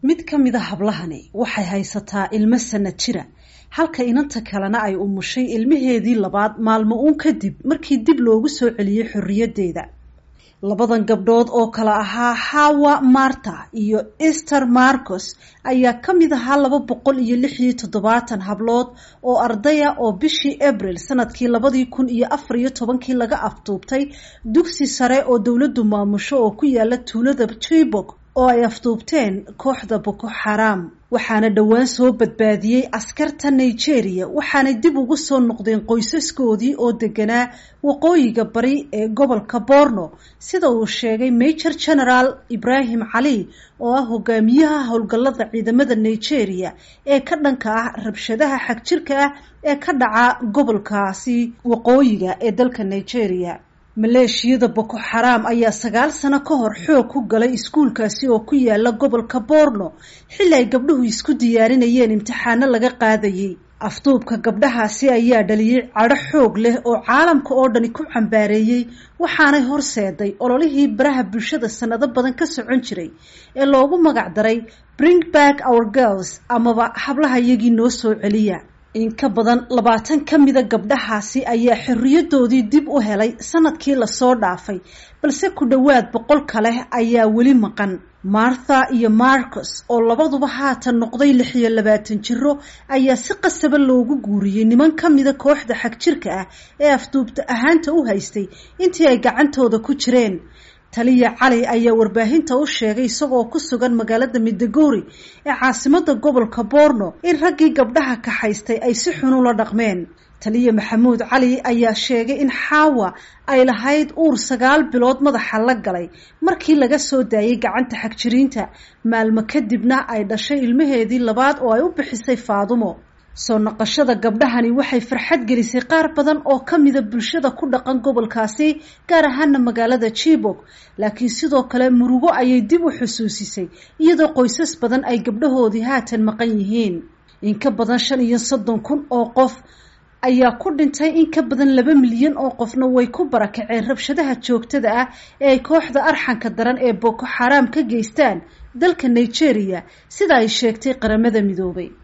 mid ka mid a hablahani waxay haysataa ilmo sanad jira halka inanta kalena ay umushay ilmaheedii labaad maalmo uun kadib markii dib loogu soo celiyey xorriyaddeeda labadan gabdhood oo kale ahaa hawa marta iyo ester marcos ayaa ka mid ahaa laba boqol iyo lix iyo toddobaatan hablood oo ardaya oo bishii abril sanadkii labadii kun iyo afar iyo tobankii laga afduubtay dugsi sare oo dowladdu maamusho oo ku yaala tuulada chibok oo ay afduubteen kooxda boko xaraam waxaana dhowaan soo badbaadiyey askarta nigeria waxaanay dib ugu soo noqdeen qoysaskoodii oo deganaa waqooyiga bari ee gobolka borno sida uu sheegay major general ibrahim cali oo ah hogaamiyaha howlgallada ciidamada nigeria ee ka dhanka ah rabshadaha xagjirka ah ee ka dhaca gobolkaasi waqooyiga ee dalka nigeria maleeshiyada boko xaraam ayaa sagaal sano ka hor xoog ku galay iskuulkaasi oo ku yaala gobolka borno xilli ay gabdhuhu isku diyaarinayeen imtixaano laga qaadayay afduubka gabdhahaasi ayaa dhaliyey cadho xoog leh oo caalamka oo dhani ku cambaareeyey waxaanay horseeday ololihii baraha bulshada sanado badan ka socon jiray ee loogu magac daray bring back our girls amaba hablaha iyagii noo soo celiya in ka badan labaatan ka mida gabdhahaasi ayaa xorriyadoodii dib u helay sanadkii lasoo dhaafay balse ku dhowaad boqol kale ayaa weli maqan martha iyo marcos oo labaduba haatan noqday lix iyo labaatan jiro ayaa si qasaba loogu guuriyey niman ka mida kooxda xagjirka ah ee afduubta ahaanta u haystay intii ay gacantooda ku jireen taliya cali ayaa warbaahinta u sheegay isagoo ku sugan magaalada midagori ee caasimada gobolka borno in raggii gabdhaha kaxaystay ay si xun ula dhaqmeen taliya maxamuud cali ayaa sheegay in xaawa ay lahayd uur sagaal bilood madaxa la galay markii laga soo daayay gacanta xagjiriinta maalmo kadibna ay dhashay ilmaheedii labaad oo ay u bixisay faadumo soo noqoshada gabdhahani waxay farxad gelisay qaar badan oo ka mida bulshada ku dhaqan gobolkaasi gaar ahaana magaalada jibok laakiin sidoo kale murugo ayay dib u xusuusisay iyadoo qoysas badan ay gabdhahoodii haatan maqan yihiin in ka badan shan iyo soddon kun oo qof ayaa ku dhintay in ka badan laba milyan oo qofna way ku barakaceen rabshadaha joogtada ah ee ay kooxda arxanka daran ee boko xaraam ka geystaan dalka nigeria sida ay sheegtay qaramada midoobay